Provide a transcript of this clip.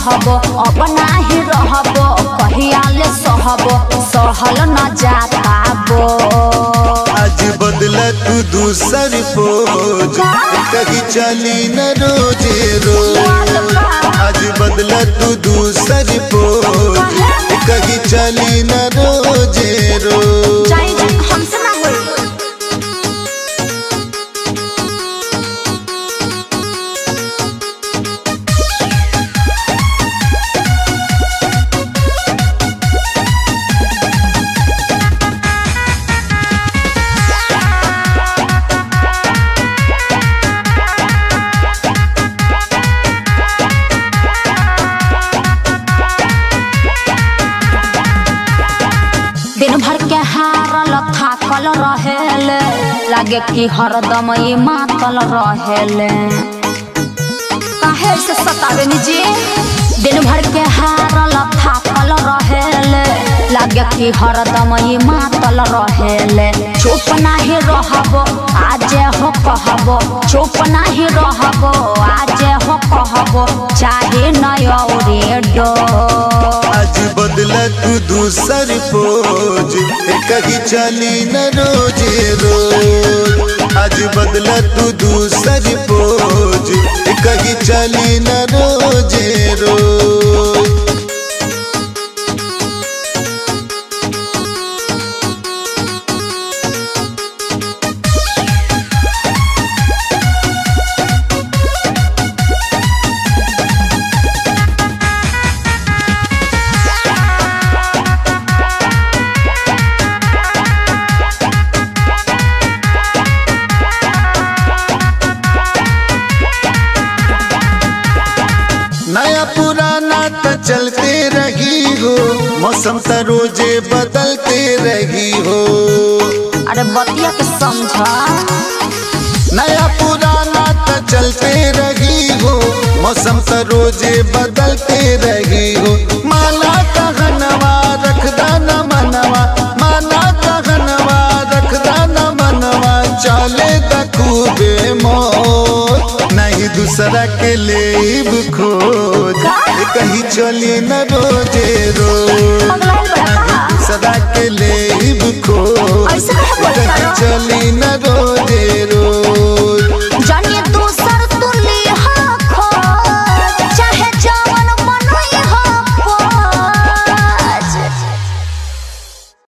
सहब अब नाही रहब कहिया ले सहब सहल न जाता बो आज बदला तू दूसर पोज कहीं चली न रोजे रोज आज बदला तू दूसर पोज कहीं चली न रोजे रोज जाई जाई हमसे ना होई दिन भर के हारल थाकल रहेले लागे कि हरदम ये मातल रहेले काहे से सतावे निजी दिन भर के हारल थाकल रहेले लागे कि हरदम ये मातल रहेले चुप नाही रहब आज हो कहब चुप नाही रहब आज हो कहब चाहे नय डो आज बदला तू दूसर पोज कहीं चली न रोजे रोज आज बदला तू दूसर पोज कहीं चली न रोजे रोज नया पुराना तो चलते रही हो मौसम तो रोजे बदलते रही हो अरे बतिया के समझा नया पुराना तो चलते रही हो मौसम तो रोजे बदलते रही हो माना कहनवा रखदा न मनवा माना कहनवा रखदा न मनवा चले खूबे मोर नहीं दूसरा के लेब खोज कहीं चली न रोजे रोज पगलाइल बड़ा का सदा